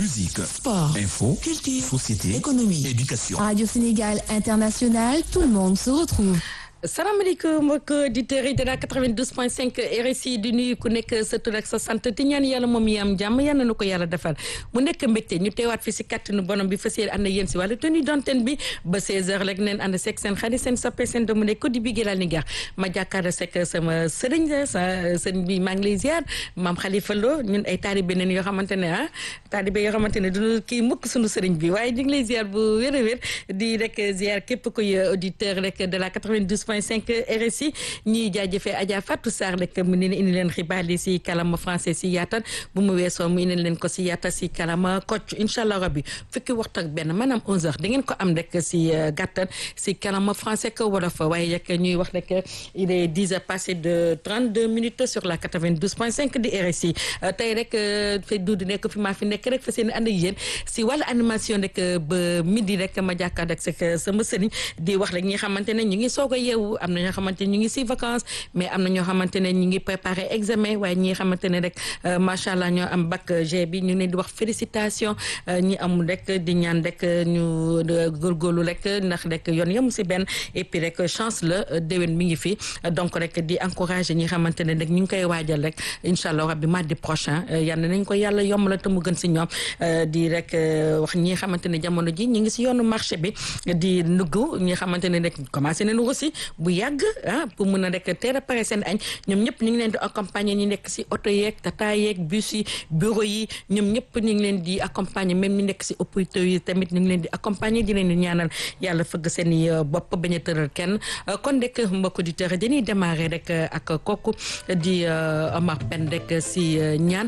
Musique, Sport, info, culture, société, économie, éducation. Radio Sénégal International, tout le monde se retrouve. salaamaaleykum mbokk auditeurs yi de la 92.5 RSI di nuyu ku nekk sa tur ak sa sant di ñaan yàlla moom yi am jàmm yal na ko yàlla defal mu nekk mbégte ñu teewaat fi si kàttanu borom bi fas yéene ànd ak yéen si wàllu tenue d'antenne bi ba 16h rek neen ànd seeg seen xarit seen soppe seen doomu ne ko di bi gëlaal ni gar ma jàkkaarloo sekk sama sëriñ sa sëriñ bi maa ngi lay ziar maam Khalifa Lo ñun ay taalibe neen yoo xamante ne ah taalibe yoo xamante ne duñu kii mukk suñu sëriñ bi waaye ñu ngi lay ziar bu wér a wér di rek ziar képp kuy auditeur rek de la 92 point 5 RSI ñiy jaajëfee Adja Fatou Sarr rek mu ne indi leen xibaar yi si kalama français si yaatal bu mu weesoo mu indi leen ko si yaatal si kalama kocc incha allah rabbi fukki waxtu ak benn maanaam 11h da ngeen ko am rek si gàttal si kalama français ko wolof waaye rek ñuy wax rek il est 10 heures passé de 32 minutes sur la 92 point 5 di RSI tey rek fe duudu nekk fi maa fi nekk rek fa seen ànd ak yéen si wàllu animation rek ba midi rek ma jàkkaarloo ak sama sëriñ di wax rek ñi xamante ne ñu ngi soog a yeewu am na ñoo xamante ne ñu ngi si vacances mais am na ñoo xamante ne ñu ngi préparé examen waaye ñi xamante ne rek macha allah ñoo am bac G bi ñu leen di wax félicitation ñi amul rek di ñaan rek ñu góorgóorlu rek ndax rek yoon yemu si benn et puis rek chance la déwén mi ngi fi donc rek di encourager ñi xamante ne rek ñu ngi koy waajal rek incha allah rabbi mardi prochain yal nañ ko yàlla yombal te mu gën si ñoom di rek wax ñi xamante ne jamono ji ñu ngi si yoonu marché bi di nugg ñi xamante ne rek commencé nañu aussi bu yàgg ah pour mun a rek teel a pare seen añ ñoom ñëpp ñu ngi leen di accompagner ñu nekk si oto yeeg tata yeeg bus yi bureau yi ñoom ñëpp ñu ngi leen di accompagner même ñu nekk si hôpitaux yi tamit ñu ngi leen di accompagner di leen di ñaanal yàlla fëgg seen i bopp bañ a tëral kenn kon rek mbokk auditeurs dañuy démarrer rek ak kooku di Omar Pène rek si ñaan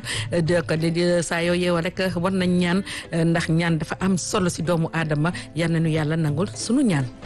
di saa yoo yeewoo rek war nañ ñaan ndax ñaan dafa am solo si doomu aadama yal nañu yàlla nangul sunu ñaan